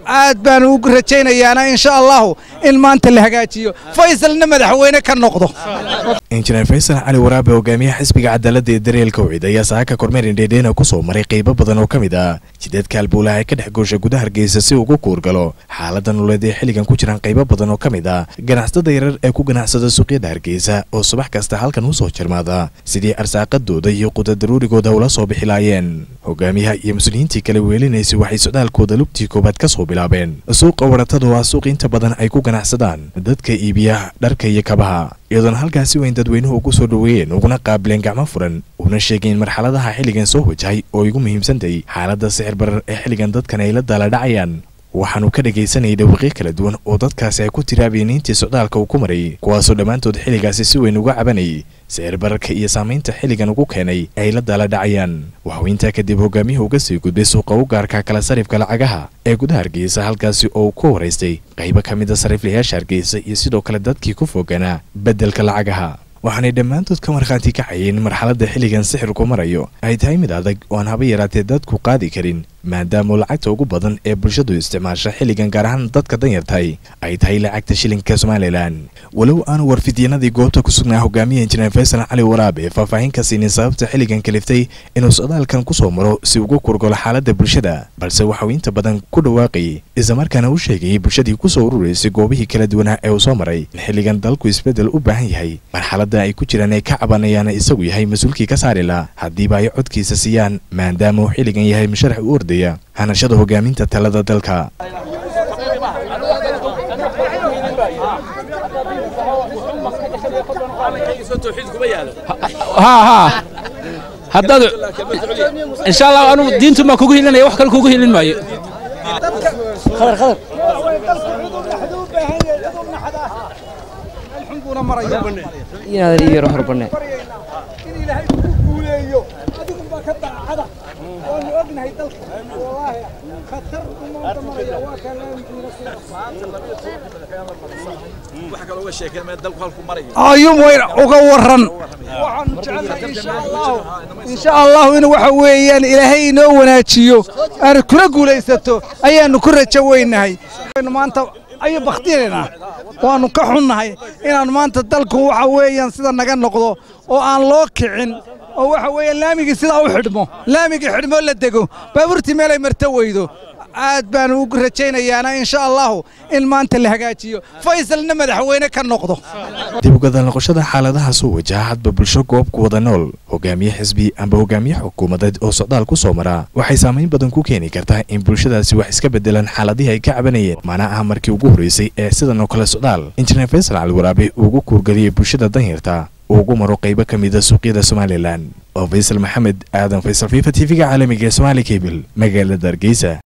aad baan ugu rajaynayaana insha allahu in maanta la hagaajiyo faysalna madaxweyne ka noqdo injineer faysal cali waraabe hogaamiyaha xisbiga cadaaladda ee dareelka wicid ayaa saaka kormeer indheedheena ku soo maray qaybo badan oo ka mid ah jidadka albuulaha ee ka dhex goosha gudaha hargeysa si ugu kuurgalo xaaladda nololeed ee xilligan ku jiraan qaybo badan oo ka mid ah ganacsatada yarar ee ku ganacsada suuqyada hargeysa oo subax kasta halkan u soo jarmaada sidii arsaaqadooda iyo qudadaruurigooda ula soo bixi laayeen hogaamiyaha iyo mas-uuliyiintii kale weelinaysay waxay socdaalkooda lugtii koowaad ka soo bilaabeen suuqa waratadu waa suuq inta badan ay ku ganacsadaan dadka iibiya dharka iyo kabaha iyadoona halkaasi weyn dadweynuhu ugu soo dhoweeyeen uguna qaabileen gacmo furan una sheegeen marxaladaha xilligan soo wajahay oo igu muhiimsantahay xaaladda sixir barar ee xilligan dadkan ay la daaladhacayaan waxaanu ka dhegaysanayay dhawaaqyo kala duwan oo dadkaasi ay ku tiraabiyeen intii socdaalka uu ku maray kuwaasoo dhammaantood xilligaasi si weyn uga cabanayay sicir bararka iyo saamaynta xilligan ugu keenay ay la daaladhacayaan waxuu intaa kadib hogaamiyuhu uga sii gudbay suuqa u gaarka kala sarifka lacagaha ee gudaha hargeysa halkaasi oo uu ku horaystay qaybo ka mid a sariflayaasha hargeysa iyo sidoo kale dadkii ku foganaa beddelka lacagaha waxaanay dhammaantood ka markhaati kacayeen in marxaladda xilligan sixirku marayo ay tahay mid adag oo aan haba yaraatee dadku qaadi karin maadaama lacagta ugu badan ee bulshadu isticmaasha xilligan gaar ahaan dadka danyartahay ay tahay lacagta shilinka somalilan walow aanu warfidyanadii goobta ku sugnaa hogaamiya injineer faysal cali waraabe faahfaahin ka siinin sababta xilligan kaliftay inuu socdaalkan ku soo maro si ugu kurgolo xaaladda bulshada balse waxauu inta badan ku dhawaaqayay islamarkaana u sheegayay bulshadii kusoo ururaysay goobihii kala duwanaa ee uu soo maray in xilligan dalku isbeddel u baahan yahay marxaladda ay ku jiraan ay ka cabanayaana isagu yahay mas-uulkii ka saari laha haddiiba ay codkiisa siiyaan maadaama uu xilligan yahay musharax u ordaya hanashada hogaaminta talada dalka haddaad insha allah anugu diintu maa kugu hilinaya wax kale kugu hilin maayo inaadan ii yaro horbane in ilaahay ku guuleeyo adigunbaa ka daacada waanu ognahay dalka wallaahi khatar umaanta maraya waa ayum weyn uga waran waxaanu jecelnahay insha allahu insha allahu in waxa weeyaan ilaahay inoo wanaajiyo aanu kula guulaysato ayaanu ku rajo weynahay maanta ayu bakhtiyaynaa waannu ka xunnahay inaannu maanta dalku waxa weeyaan sida naga noqdo oo aan loo kicin oo waxa weeyaan laamigii sidaa u xidhmo laamigii xidhmo la dego baabuurtii meelay marto weydo aad baan ugu rajaynayaana insha allahu in maanta la hagaajiyo faysalna madaxweyne ka noqdo dib ugadal noqoshada xaaladaha soo wajaha hadba bulsho goob ku wada nool hogaamiye xisbi amba hogaamiye xukuumadeed oo socdaal ku soo maraa waxay saamayn badan ku keeni kartaa in bulshadaasi wax iska beddelaan xaaladihii ay ka cabanayeen mana aha markii ugu horraysay ee sidan oo kale socdaal injineer faysal cali waraabe uu ugu kuurgeliyey bulshada danyarta uu ugu maro qaybo ka mida suuqyada somalilan oo faysal maxamed aadan faysal fifa t v-ga caalamiga ee somaali kabil magaalada hargeysa